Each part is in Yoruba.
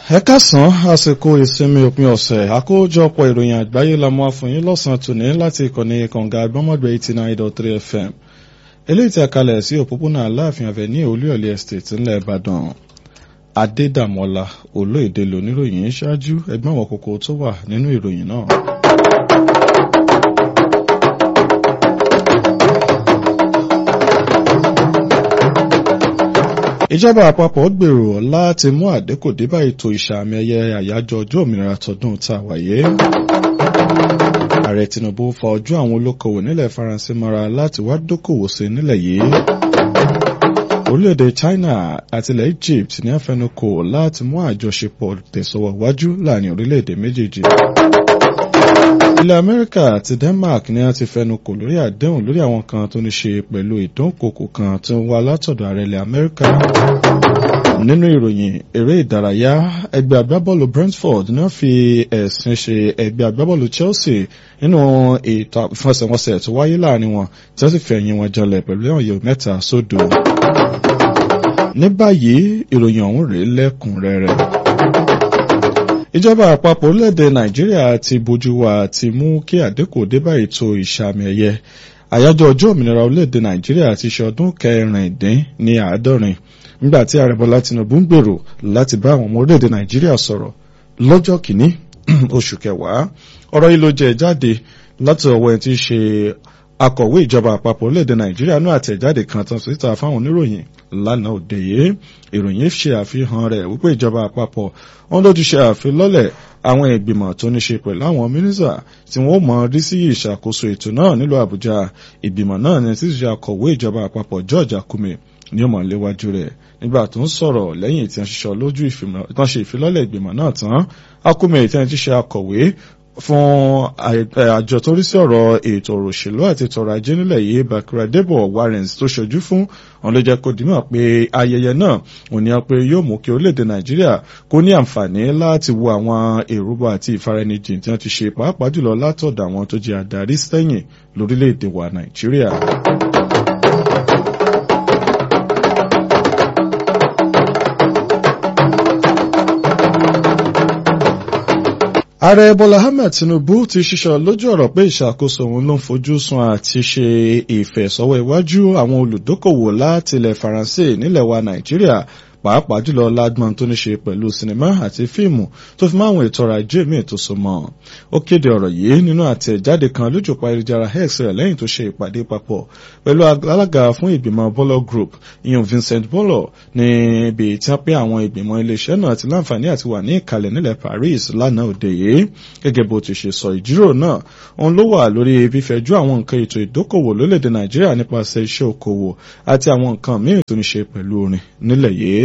ẹ kásán àsìkò ìsinmi òpin ọ̀sẹ̀ àkójọpọ̀ ìròyìn àgbáyé la mú àfọyín lọ́sàn-án tòní láti ìkànnì kànga gbọ́mọ̀gbẹ́ eighty nine dot three fm eléyìí tí a kalẹ̀ sí òpópónà aláàfin avenue olúyọ̀lé estate ńlẹ̀ ìbàdàn adédàmọ́lá olóyèdè lóníròyìn ṣáájú ẹgbẹ́ àwọn kókó tó wà nínú ìròyìn náà. ìjọba àpapọ̀ gbèrò láti mú àdínkù dé bá ètò ìsàmì ẹ̀yẹ àyájọ́ ọjọ́ òmìnira tọdún tá a wáyé. ààrẹ tinubu fa ojú àwọn olókoòwò nílẹ̀ faransé mọ́ra láti wá dókòwò sí nílẹ̀ yìí. orílẹ̀-èdè china àti ilẹ̀ egypt ní àfẹnukò láti mú àjọṣepọ̀ tẹ̀sọ̀wọ̀ wájú láàrin orílẹ̀-èdè méjèèjì. ilẹ̀ amẹ́ríkà àti denmark ni a ti fẹnukò lórí àdéhùn lórí àwọn kan tó ní ṣe pẹ̀lú ìdúnkokò kan tó ń wá látọ̀dọ̀ ààrẹ ilẹ̀ amẹ́ríkà nínú ìròyìn eré ìdárayá ẹgbẹ́ agbábọ́ọ̀lù brentford náà fi ẹ̀sìn ṣe ẹgbẹ́ agbábọ́ọ̀lù chelsea nínú ètò ìfọsẹ̀wọnsẹ̀ tó wáyé láàrin wọn tí wọ́n sì fi ẹ̀yìn wọn janlẹ̀ pẹ̀lú ẹ̀yọ̀ mẹ́ta sódò. ní báyìí ìròyìn ọ̀hún rèé lẹ́kùnrẹ́rẹ́ ìjọba àpapọ̀ orílẹ̀-èdè nàìjíríà ti bójú wa ti mú kí àdínkù dé bá ètò ìsàmì ẹ̀yẹ àyájọ́ ọjọ́ òmìnira orílẹ̀-èdè nàìjíríà ti ṣe ọdún kẹrìndín ní àádọ́rin nígbà tí ààrẹ bọ́lá tinubu ń gbèrò láti bá àwọn ọmọ orílẹ̀-èdè nàìjíríà sọ̀rọ̀ lọ́jọ́ kìíní oṣù kẹwàá ọ̀rọ̀ yìí ló jẹ jáde láti ọwọ́ ẹni tí í ṣe akọ̀wé ìjọba àpapọ̀ orílẹ̀-èdè nàìjíríà náà àtẹ̀jáde kan tán síta fáwọn oníròyìn lánàá òde yìí ìròyìn ṣe àfihàn rẹ̀ wípé ìjọba àpapọ̀ wọn ló ti ṣe àfilọ́lẹ̀ àwọn ìgbìmọ̀ tó ní ṣe pẹ̀lú àwọn mínísà tí wọ́n mọ̀ rí sí ìṣàkóso ètò náà nílùú àbújá ìgbìmọ̀ náà ní títí ṣe akọ̀wé ìjọba àpapọ̀ george akume ní ọmọ léwájú rẹ̀ nígbà tó ń sọ̀rọ̀ lẹ́yìn tí wọ́n ṣiṣọ́ lójú ìtàn ṣe ìfilọ́lẹ̀ ìgbìmọ̀ náà tán akume tí wọ́n ti ṣe akọ̀wé fún àjọ tó rí sí ọ̀rọ̀ ètò òṣèlú àti tọrọ ajé nílẹ̀ yìí bakura debo warrens tó ṣojú fún wọn ló jẹ́ kó dìímọ̀ pé ayẹyẹ náà òun ni pé yóò mú kí orílẹ̀-èdè nàìjíríà kó ní àǹfààní láti wo àwọn èrúbọ àti ìfaraẹnijìn tí wọ́n ti ṣe pàápàá jùlọ látọ̀dọ̀ àwọn tó jẹ́ adarí sẹ́yìn lórílẹ̀-èdè wa nàìjíríà. ààrẹ bọ́lá ahmed tinubu ti ṣiṣọ́ lójú ọ̀rọ̀ pé ìṣàkóso òun ló ń fojú sun àti ṣe ìfẹ̀sọ́wọ́ iwájú àwọn olùdókòwò láti ilẹ̀ faransé nílẹ̀ wa nàìjíríà pàápàá jùlọ lágbọn tó ní ṣe pẹ̀lú sinimá àti fíìmù tó fi máwọn ètò ọrọ̀ ajé míì tó so mọ́ ó kéde ọ̀rọ̀ yìí nínú àtẹ̀jáde kan lójú pa ayélujára x rẹ̀ lẹ́yìn tó ṣe ìpàdé papọ̀ pẹ̀lú alága fún ìgbìmọ̀ bọ́lọ̀ group ìyọ̀n vincent bọ́lọ̀ níbi tí wọ́n pé àwọn ìgbìmọ̀ iléeṣẹ́ náà ti láǹfààní àti wà ní ìkàlẹ̀ nílẹ̀ paris lánàá òde yìí gẹ́gẹ́ bó ti ṣe sọ ìjíròrò náà òun ló wà lórí fífẹ̀jú àwọn nǹkan ètò ìdókòwò lórílẹ̀‐èdè nàìjíríà nípasẹ̀ iṣẹ́ okòwò àti àwọn nǹkan míì tó ní ṣe pẹ̀lú orin nílẹ̀ yìí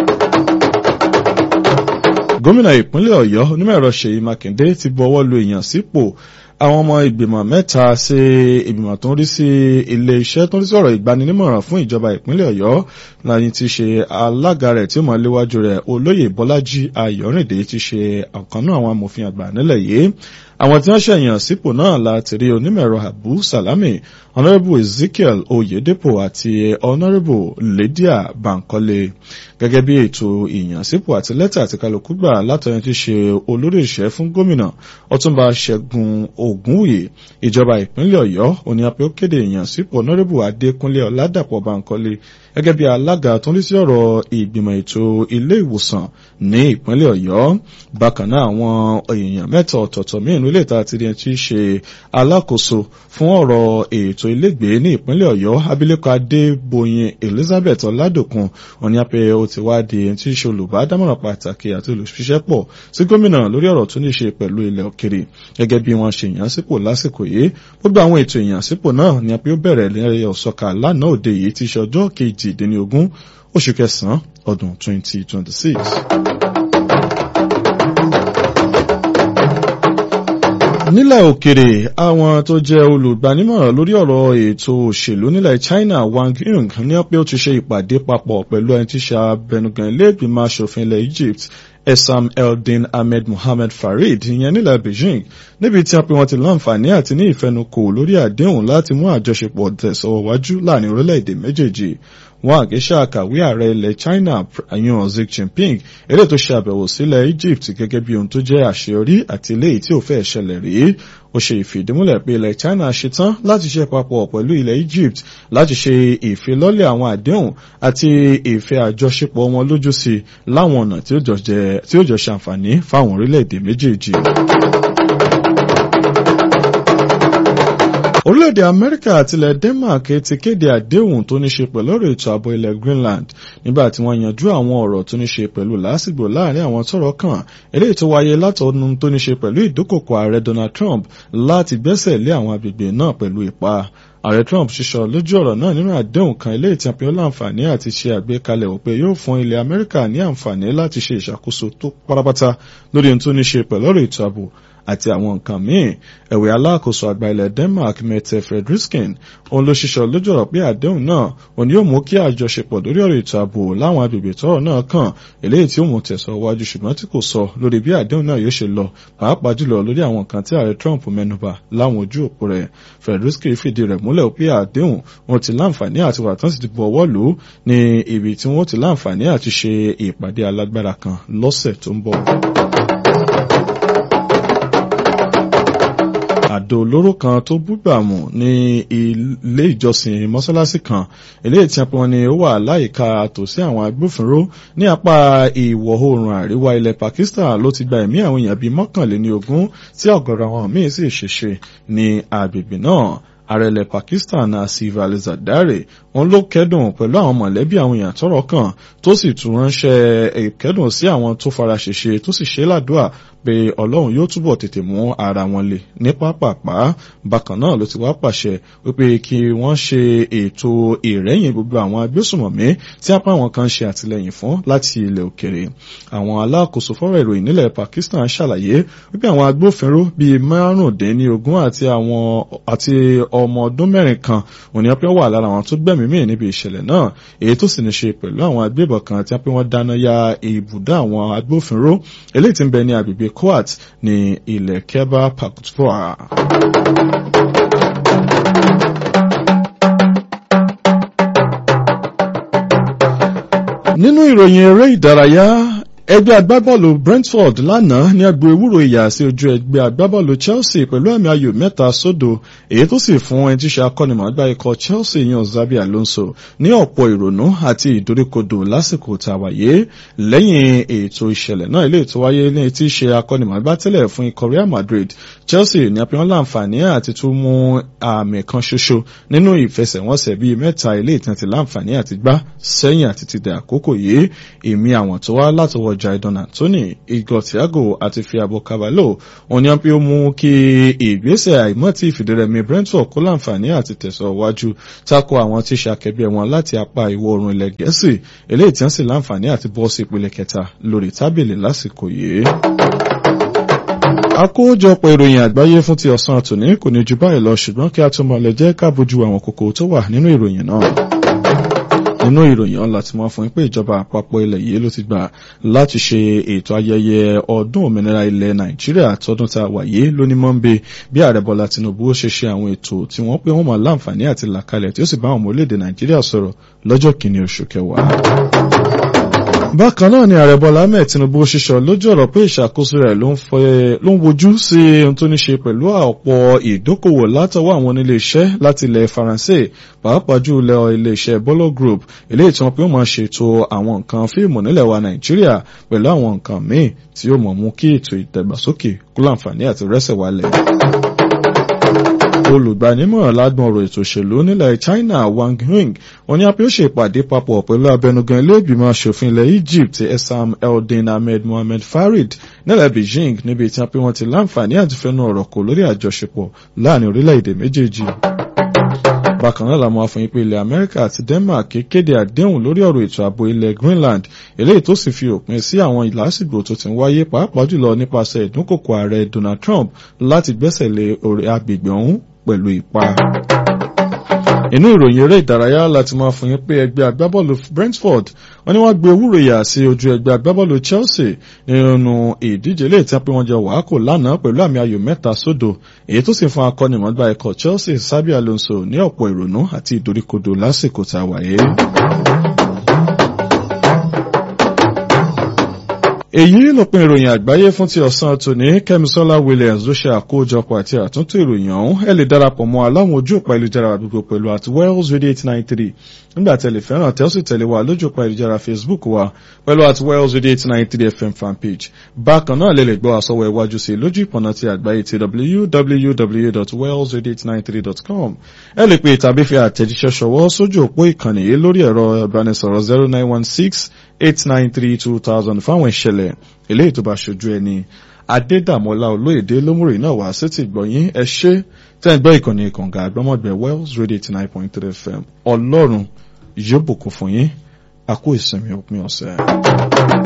gómìnà ìpínlẹ̀ ọ̀yọ́ onímọ̀-ẹ̀rọ ṣèyí mákindé ti bọwọ́ lu èèyàn sípò àwọn ọmọ ìgbìmọ̀ mẹ́ta sí ìgbìmọ̀ tó ń rí sí ilé iṣẹ́ tó ń rí sí ọ̀rọ̀ ìgbaninímọ̀ràn fún ìjọba ìpínlẹ̀ ọ̀yọ́ láyé ti ṣe alága rẹ̀ tí ó mọ̀ léwájú rẹ̀ olóyè bọ́lájí ayọ̀rìndé ti ṣe ọ̀kan náà àwọn amòfin àgbà nílẹ̀ yìí àwọn tí wọ́n ṣẹ̀yàn sípò náà láti rí onímọ̀ẹ̀rọ abu salami honourable ezekiel oyedepo àti honourable lydia bankole gẹ́gẹ́ bí ètò ìyànsípò àti lẹ́tà àti kálukú gbà látọ̀yìn tí ṣe olórí ìṣẹ́ fún gómìnà ọtúnba ṣẹ́gun ògúnwùyí ìjọba ìpínlẹ̀ ọ̀yọ́ òní apẹ́ ó kéde ìyànsípò honourable adékúnlé ọ̀làdàpọ̀ bankole gẹ́gẹ́ bí alága tó ń rí sí ọ̀rọ̀ ìgbìmọ̀ ètò ilé ìwòsàn ní ìpínlẹ̀ ọ̀yọ́ bákan náà àwọn èèyàn mẹ́ta ọ̀tọ̀ọ̀tọ̀ mìíràn ilé ìta àti ẹni tí í ṣe alákòóso fún ọ̀rọ̀ ètò ilégbèé ní ìpínlẹ̀ ọ̀yọ́ abilékọ adébóyin elizabeth ọ̀làdòkun òní apẹ ó ti wá di ẹni tí í ṣe olùbádámọ̀ràn pàtàkì àti olùṣiṣẹ́pọ̀ sí gómìnà lórí ọ̀rọ̀ tó ní ṣe pẹ̀lú ilẹ̀ òkèrè gẹ́gẹ́ bí wọ́n ṣe ìyànsípò lásìkò yìí gbogbo àwọn ètò ìyànsípò náà ni apẹ ó bẹ̀rẹ̀ lẹ́yìn ọ̀sọ́ka lánàá òde yìí ti ṣe ọjọ́ kejìdínlógún oṣù kẹsàn-án ọdún 2026. nílẹ̀ òkèrè àwọn tó jẹ́ olùgbanímọ̀ràn lórí ọ̀rọ̀ ètò òṣèlú nílẹ̀ China Wang Yung ní pé ó ti ṣe ìpàdé papọ̀ pẹ̀lú ẹni tí ṣe abẹnugan ilé ìgbìmọ̀ asòfin ilẹ̀ Egypt Esam Eldin Ahmed Mohamed Farid ìyẹn nílẹ̀ Beijing níbi tí wọ́n pe wọ́n ti láǹfààní àti ní ìfẹnukò lórí àdéhùn láti mú àjọṣepọ̀ tẹ̀sọ̀wọ́ wájú láàrin orílẹ̀-èdè méjèèjì wọ́n àgéṣà àkàwé ààrẹ ilẹ̀ China yan Xi Jinping eléyìí tó ṣe àbẹ̀wò sílẹ̀ Egypt gẹ́gẹ́ bí ohun tó jẹ́ àṣeyọrí àti eléyìí tí ò fẹ́ ṣẹlẹ̀ rí ó ṣe ìfìdímúlẹ̀ pé ilẹ̀ China ṣetán láti ṣe papọ̀ pẹ̀lú ilẹ̀ Egypt láti ṣe ìfilọ́lẹ̀ àwọn àdéhùn àti ìfẹ́ àjọṣepọ̀ wọn lójú sí láwọn ọ̀nà tí ó jọ ṣàǹfààní fáwọn orílẹ̀-èdè méjèèjì. orílẹ̀-èdè amẹ́ríkà àti ilẹ̀ denmark ti kéde àdéhùn tó ní ṣe pẹ̀lú ọ̀rọ̀ ètò ààbò ilẹ̀ greenland nígbà tí wọ́n yanjú àwọn ọ̀rọ̀ tó ní ṣe pẹ̀lú làásìgbò láàrin àwọn tọ́rọ̀ kàn eléyìí tó wáyé látọ̀ọ́nù tó ní ṣe pẹ̀lú ìdúkòkò ààrẹ donald trump láti gbẹ́sẹ̀ lé àwọn agbègbè náà pẹ̀lú ipá ààrẹ trump ṣíṣọ lójú ọ̀rọ̀ náà nínú àdéhùn kan ilé ìtìyànpín ó láǹfààní àti ṣe àgbékalẹ̀ òpè yóò fún ilẹ̀ amẹ́ríkà ní àǹfààní láti ṣe ìṣàkóso tó pátápátá lórí ohun tó ní ṣe pẹ̀lú ọ̀rọ̀ ètò ààbò àti àwọn nǹkan míì ẹ̀wẹ̀ alákòóso àgbà ilẹ̀ denmark mette frederiksen òun ló ṣiṣọ́ lójú ọ̀rọ̀ pé àdéhùn náà òun yóò mú kí àjọṣepọ̀ lórí ọ̀rọ̀ ètò ààbò láwọn agbègbè tọ́rọ̀ náà kàn eléyìí tí ó mú tẹ̀sọ̀ wájú ṣùgbọ́n tí kò sọ lórí bí àdéhùn náà yóò ṣe lọ pàápàá jùlọ lórí àwọn nǹkan tí ààrẹ trump mẹ́nubà láwọn ojú òpó rẹ̀ frederiksen fìdí rẹ̀ múlẹ̀ pé àdéhùn wọn ti láǹfààní àti wà tán sì ti bu ọwọ́ lù ú ní ibi tí wọ́n ti láǹfààní àti ṣe ìpàdé alágbára kan lọ́sẹ̀ tó ń bọ̀. àdó olóró kan tó búgbàmù ní ilé ìjọsìn mọ́sálásí kan eléyìí tí wọ́n ní ó wà láyìíká tòsí àwọn agbófinró ní apá ìwọ̀ oòrùn àríwá ilẹ̀ Pakistan ló ti gba ẹ̀mí àwọn èèyàn bíi mọ́kànléní ogún tí ọ̀gọ̀rọ̀ àwọn míín sì ṣèṣe ní agbègbè náà ààrẹ ilẹ̀ Pakistan Asif Ali Zardari wọn ló kẹ́dùn pẹ̀lú àwọn mọ̀lẹ́bí àwọn èèyàn tọ́rọ̀ kàn tó sì tún ránṣẹ́ ìkẹ́dùn sí àwọn tó fara ṣèṣe tó sì ṣe ládùúà pé ọlọ́run yóò túbọ̀ tètè mú ara wọn lè ní pápápá bákan náà ló ti wá pàṣẹ wípé kí wọ́n ṣe ètò ìrẹ́yìn gbogbo àwọn agbésùmọ̀mí tí apá àwọn kan ṣe àtìlẹ́yìn fún láti ilẹ̀ òkèrè àwọn alákòóso fọ́rọ̀ ìròyìn nílẹ̀ Pakistan ṣàlàyé wípé àwọn agbófinró bíi márùndínlógún àti àwọn àti ọmọ ọdún mẹ́rin kan òní ọpẹ́ wà lára àwọn tó gbẹ̀mí mì níbi ìṣẹ̀lẹ̀ náà èyí tó sì ní ṣe pẹ̀lú àwọn agbébọn kan tí wọ́n dáná ya ibùdó àwọn agbófinró eléyìí tí ń bẹ ní agbègbè Kuwait ní ilẹ̀ Khyber Pakhtunkhwa. nínú ìròyìn eré ìdárayá ẹgbẹ́ agbábọ́ọ̀lù Brentford lánàá ní agbo ewúro ìyà sí ojú ẹgbẹ́ agbábọ́ọ̀lù Chelsea pẹ̀lú àmì ayò mẹ́ta sódò èyí tó sì fún ẹni tí ṣe akọ́nimọ̀ọ́gbá ikọ̀ Chelsea yan Xabi Alonso ní ọ̀pọ̀ ìrònú àti ìdoríkodò lásìkò tá a wáyé lẹ́yìn ètò ìṣẹ̀lẹ̀ náà ilé ètò wáyé ní tí ṣe akọ́nimọ̀ọ́gbá tẹ́lẹ̀ fún ikọ̀ Real Madrid Chelsea ní apẹ́wọ́n láǹfààní àti tún mú àmì kan ṣoṣo nínú ìfẹsẹ̀wọnsẹ̀ bíi mẹ́ta ilé ìtàn ti láǹfààní àti gbá sẹ́yìn àti ti dẹ̀ àkókò yìí èmi àwọn tó wá látọwọ́ Jadon Anthony Igor Thiago àti Fiabo Cavallo òní wọn pé ó mú kí ìgbésẹ̀ àìmọ́tì ìfìdírẹmi Brentford kó láǹfààní àti tẹ̀síwájú tako àwọn tí ṣe akẹgbẹ́ wọn láti apá ìwọ̀ oòrùn ilẹ̀ Gẹ̀ẹ́sì eléyìí tí wọ́n sì láǹfààní àti bọ́ sí ìpele kẹta lórí tábìlì lásìkò yìí àkójọpọ̀ ìròyìn àgbáyé fún ti ọ̀sán àtòní kò ní ju báyìí lọ ṣùgbọ́n kí a tó mọ̀ lè jẹ́ ká bójú àwọn kókó tó wà nínú ìròyìn náà nínú ìròyìn ọ̀la tí wọ́n fún pé ìjọba àpapọ̀ ilẹ̀ yìí ló ti gbà láti ṣe ètò ayẹyẹ ọdún òmìnira ilẹ̀ nàìjíríà tọdún tá a wà yìí lóní mọ́ńbé bí ààrẹ bọ́lá tinubu ó ṣe ṣe àwọn ètò tí wọ́n pé wọ́n máa láǹfààní àti làkalẹ̀ tí ó sì bá àwọn ọmọ orílẹ̀-èdè nàìjíríà sọ̀rọ̀ lọ́jọ́ kìíní oṣù kẹwàá bákan náà ni ààrẹ bọ́lá ahmed tinubu ṣiṣọ lójú ọ̀rọ̀ pé ìṣàkóso rẹ̀ ló ń wojú sí ohun tó ní ṣe pẹ̀lú ọ̀pọ̀ ìdókòwò látọwọ́ àwọn onílé iṣẹ́ láti ilẹ̀ faransé pàápàá jù lọ ilé iṣẹ́ bolo group eléyìí tí wọ́n pé wọ́n máa ṣètò àwọn nǹkan fíìmù nílẹ̀ wa nàìjíríà pẹ̀lú àwọn nǹkan míì tí yóò mọ̀ mú kí ètò ìdàgbàsókè kó láǹfààní àti rẹ́sẹ̀ wálẹ̀ olùgbanímọ̀ràn lágbọ̀n ọ̀rọ̀ ètò òṣèlú nílẹ̀ China Wang Ying wọ́n ní apẹ́ ó ṣe ìpàdé papọ̀ pẹ̀lú abẹnugan ilé ìgbìmọ̀ asòfin ilẹ̀ Egypt Essam Eldin Ahmed Mohamed Farid nílẹ̀ Beijing níbi tí apẹ́ wọn ti láǹfààní àti fẹnu ọ̀rọ̀ kò lórí àjọṣepọ̀ láàrin orílẹ̀-èdè méjèèjì bákan náà làwọn afọyín pé ilẹ̀ Amẹ́ríkà àti Denmark kéde àdéhùn lórí ọ̀rọ̀ ètò ààbò ilẹ̀ Greenland eléyìí tó sì fi òpin sí àwọn ìlàsìgbò tó ti ń wáyé pàápàá jùlọ nípasẹ̀ ìdúnkòkò ààrẹ Donald Trump láti gbẹ́sẹ̀ lé orí agbègbè ọ̀hún pẹ̀lú ipa. inú ìròyìn eré ìdárayá láti máa fún yín pé ẹgbẹ́ agbábọ́ọ̀lù Brentford wọ́n ní wọ́n gbé ewúro yà sí ojú ẹgbẹ́ agbábọ́ọ̀lù Chelsea nínú ìdíje lè tí wọ́n jẹ wàákò lánàá pẹ̀lú àmì ayò mẹ́ta sódò èyí tó sì fún akọ́nimọ̀ọ́gbá ikọ̀ Chelsea Xabi Alonso ní ọ̀pọ̀ ìrònú àti ìdoríkodò lásìkò tá a wáyé. èyí lópin ìròyìn àgbáyé fún ti ọ̀sán tòní kẹ́misọ́lá williams ló ṣe àkójọpọ̀ àti àtúntò ìròyìn ọ̀hún ẹ lè darapọ̀ mọ́ aláwọn ojú òpá ìlújára gbogbo pẹ̀lú at wells radio eight nine three nígbà tẹ̀lé fẹ́ràn tẹ́ ó sì tẹ̀lé wa lójú òpá ìlújára facebook wa pẹ̀lú at wells radio eight nine three fm fanpage bákan náà lè lè gbọ́ àsọwọ́ iwájú sí lójú ìpọ̀nà ti àgbáyé ti www.wellsradio893.com ẹ lè pe tàbí fi àtẹ̀jíṣẹ́ ṣọwọ́ sójú òpó ìkànnì yìí lórí ẹ̀rọ ìbánisọ̀rọ̀ zero nine one six eight nine three two thousand fáwọn ìṣẹ̀lẹ̀ eléyìí tó bá ṣojú ẹni adédàmọ́lá olóyèdè lómùrè náà wá sí ti gbọ̀yìn ẹ ṣé tẹ́ ń gbọ́ ìkànnì ìkànga àgbọ́mọ̀gbẹ́ wells radio eighty nine point three fm ọlọ́run yóò bùkún fún yín àkó ìsinmi òpin ọ̀sẹ̀.